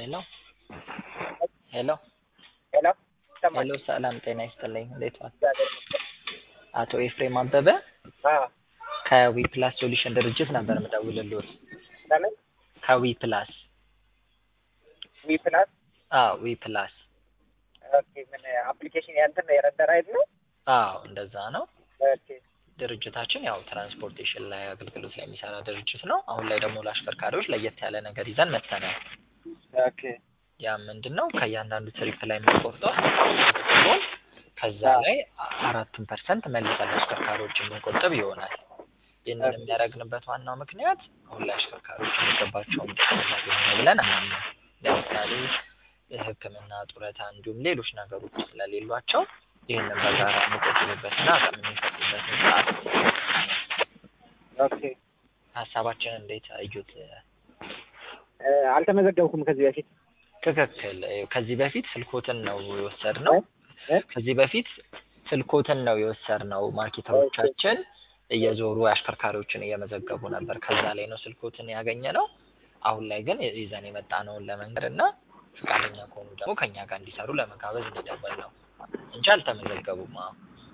ሄሎ ሄሎ ሄሎ ይሰማል? ሄሎ ሰላም ጤና ይስጥልኝ እንዴት ዋል? እግዚአብሔር ይመስገን። አቶ ኤፍሬም አበበ አዎ ከዊ ፕላስ ሶሉሽን ድርጅት ነበር የምደውልልዎት። ለምን ከዊ ፕላስ ዊ ፕላስ አዎ ዊ ፕላስ ኦኬ ምን አፕሊኬሽን ያንተን የረዳር አይደል ነው? አዎ እንደዛ ነው። ኦኬ ድርጅታችን ያው ትራንስፖርቴሽን ላይ አገልግሎት ላይ የሚሰራ ድርጅት ነው። አሁን ላይ ደግሞ ለአሽከርካሪዎች ለየት ያለ ነገር ይዘን መጥተናል። ኦኬ ያ ምንድን ነው ከእያንዳንዱ ትሪፕ ላይ የምንቆርጠው ሲሆን ከዛ ላይ አራቱን ፐርሰንት መልሰን ለአሽከርካሪዎች የምንቆጥብ ይሆናል። ይህንን የሚያደርግንበት ዋናው ምክንያት አሁን ላይ አሽከርካሪዎች የሚገባቸውን ጥቅም እያገኙ ነው ብለን አናምንም። ለምሳሌ ሕክምና፣ ጡረታ እንዲሁም ሌሎች ነገሮች ስለሌሏቸው ይህንን በጋራ የሚቆጥቡበትና አቅም የሚፈጥሩበትን ስርዓት ኦኬ ሀሳባችን እንዴት አዩት? እ አልተመዘገብኩም ከዚህ በፊት ትክክል። ከዚህ በፊት ስልኮትን ነው የወሰድነው። እ? ከዚህ በፊት ስልኮትን ነው የወሰድነው። ማርኬተሮቻችን እየዞሩ አሽከርካሪዎችን እየመዘገቡ ነበር። ከዛ ላይ ነው ስልኮትን ያገኘ ነው። አሁን ላይ ግን ይዘን የመጣነውን ለመንገድ እና ፈቃደኛ ከሆኑ ደግሞ ከኛ ጋር እንዲሰሩ ለመጋበዝ እንዲደወል ነው እንጂ አልተመዘገቡም። አዎ።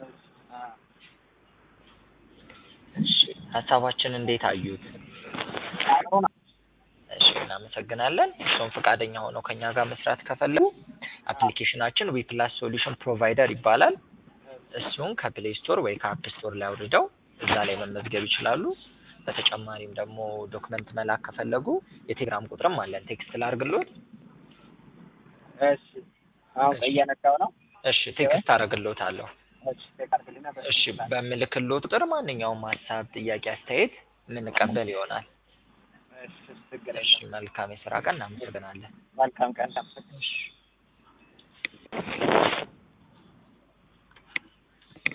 እሺ ሀሳባችን እንዴት አዩት? አሁን እሺ እናመሰግናለን። እርስዎም ፈቃደኛ ሆነው ከኛ ጋር መስራት ከፈለጉ አፕሊኬሽናችን ዊ ፕላስ ሶሉሽን ፕሮቫይደር ይባላል። እሱን ከፕሌይ ስቶር ወይ ከአፕ ስቶር ላይ አውርደው እዛ ላይ መመዝገብ ይችላሉ። በተጨማሪም ደግሞ ዶክመንት መላክ ከፈለጉ የቴሌግራም ቁጥርም አለን። ቴክስት ላርግሎት። እሺ አሁን እየነካው ነው። እሺ ቴክስት አረግሎታለሁ። እሺ ተቀርብልና እሺ በምልክሎት ቁጥር ማንኛውም ሀሳብ፣ ጥያቄ፣ አስተያየት የምንቀበል ይሆናል። እሺ ችግር እሺ የለም። መልካም የስራ ቀን። እናመሰግናለን። መልካም ቀን። እሺ